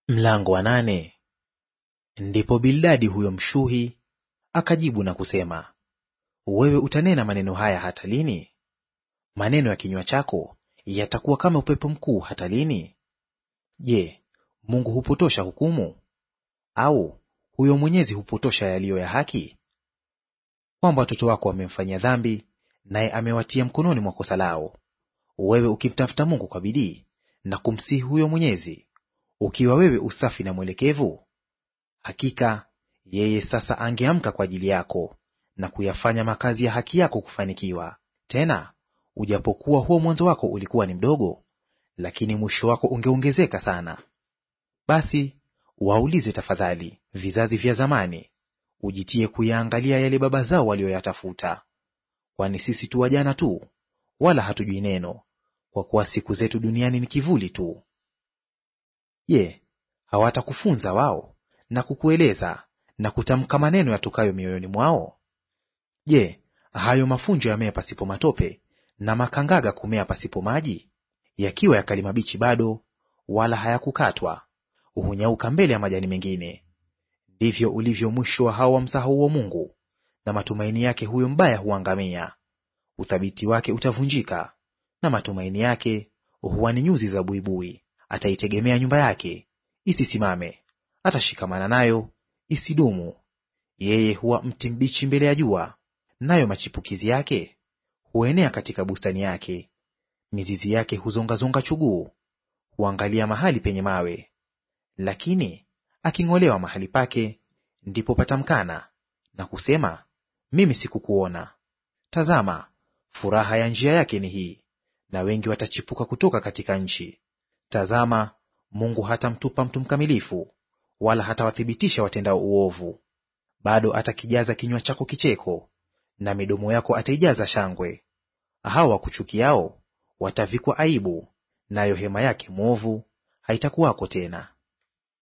Mlango wa nane. Ndipo Bildadi huyo Mshuhi akajibu na kusema, wewe utanena maneno haya hata lini? Maneno ya kinywa chako yatakuwa kama upepo mkuu hata lini? Je, Mungu hupotosha hukumu? Au huyo Mwenyezi hupotosha yaliyo ya haki? Kwamba watoto wako wamemfanyia dhambi, naye amewatia mkononi mwa kosa lao. Wewe ukimtafuta Mungu kwa bidii na kumsihi huyo Mwenyezi, ukiwa wewe usafi na mwelekevu, hakika yeye sasa angeamka kwa ajili yako na kuyafanya makazi ya haki yako kufanikiwa. Tena ujapokuwa huo mwanzo wako ulikuwa ni mdogo, lakini mwisho wako ungeongezeka sana. Basi waulize tafadhali vizazi vya zamani, ujitie kuyaangalia yale baba zao walioyatafuta. Kwani sisi tu wajana tu, wala hatujui neno, kwa kuwa siku zetu duniani ni kivuli tu. Je, hawatakufunza wao na kukueleza na kutamka maneno yatokayo mioyoni mwao? Je, hayo mafunjo yamea pasipo matope, na makangaga kumea pasipo maji? Yakiwa yakali mabichi bado, wala hayakukatwa, hunyauka mbele ya majani mengine. Ndivyo ulivyo mwisho wa hao wamsahauo Mungu, na matumaini yake huyo mbaya huangamia. Uthabiti wake utavunjika, na matumaini yake huwa ni nyuzi za buibui. Ataitegemea nyumba yake isisimame, atashikamana nayo isidumu. Yeye huwa mti mbichi mbele ya jua, nayo machipukizi yake huenea katika bustani yake. Mizizi yake huzongazonga chuguu, huangalia mahali penye mawe. Lakini aking'olewa mahali pake, ndipo patamkana na kusema, mimi sikukuona. Tazama, furaha ya njia yake ni hii, na wengi watachipuka kutoka katika nchi. Tazama, Mungu hatamtupa mtu mkamilifu, wala hatawathibitisha watendao uovu. Bado atakijaza kinywa chako kicheko, na midomo yako ataijaza shangwe. Hao wakuchukiao watavikwa aibu, nayo hema yake mwovu haitakuwako tena.